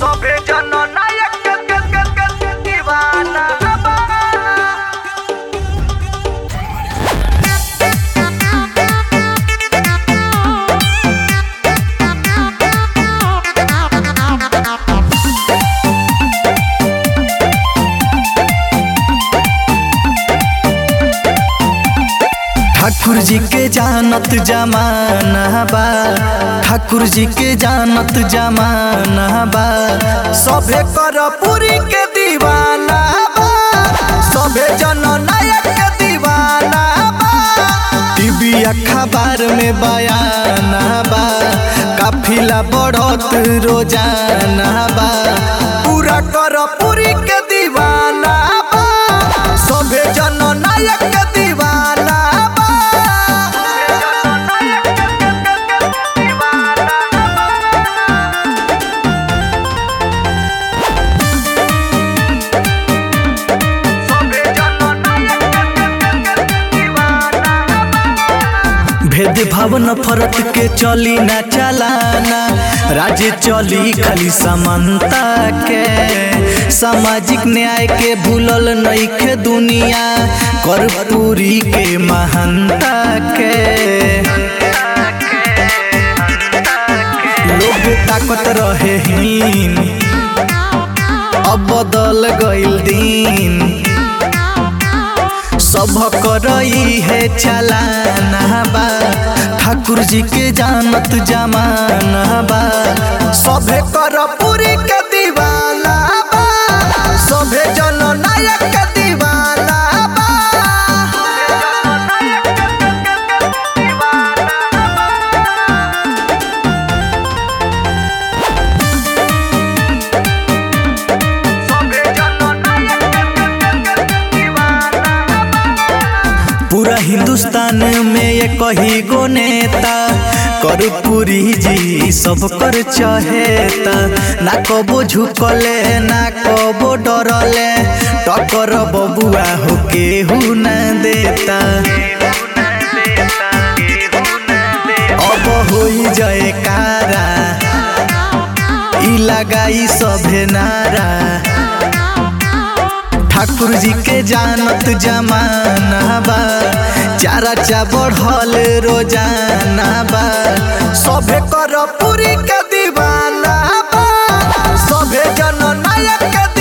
सभे जन नायक के के के के के दीवाना बा ठाकुर जी के जानत जमाना बा ठाकुर जी के जानत जमाना बा सभे कर पूरी के दीवाना बा सभे जन नायक के दीवाना बा टीवी अखबार में बयाना बा काफिला बढ़त रोजाना बा पूरा कर पूरी के दीवाना बा सभे जन नायक के दीवाना बा सभे जन नायक के के के के दीवाना भेद भाव नफरत के चली ना चलाना राज्य चली खाली समानता के सामाजिक न्याय के भूलल नइखे दुनिया कर पूरी के महानता के लोग ताकत रहे हीन अब बदल गइल दिन सब करई है चलाना बा ठाकुर जी के जानत जमाना बा सभे कर पूरी के दीवाना बा सभे जन नायक के दीवाना बा सभे जन नायक के के के के दीवाना पूरा हिंदुस्तान में ये कही गो नेता कर पूरी जी सब कर चहेता ना कबो झुकले ना कबो डरले टकर बबुआ हो केहू न देता अब होई जयकारा ई लगाई सभे नारा ठाकुर जी के जानत जमाना बा चारा चा बढ़ल रोजाना बा सभे कर पूरी के दीवाना बा सभे जन नायक के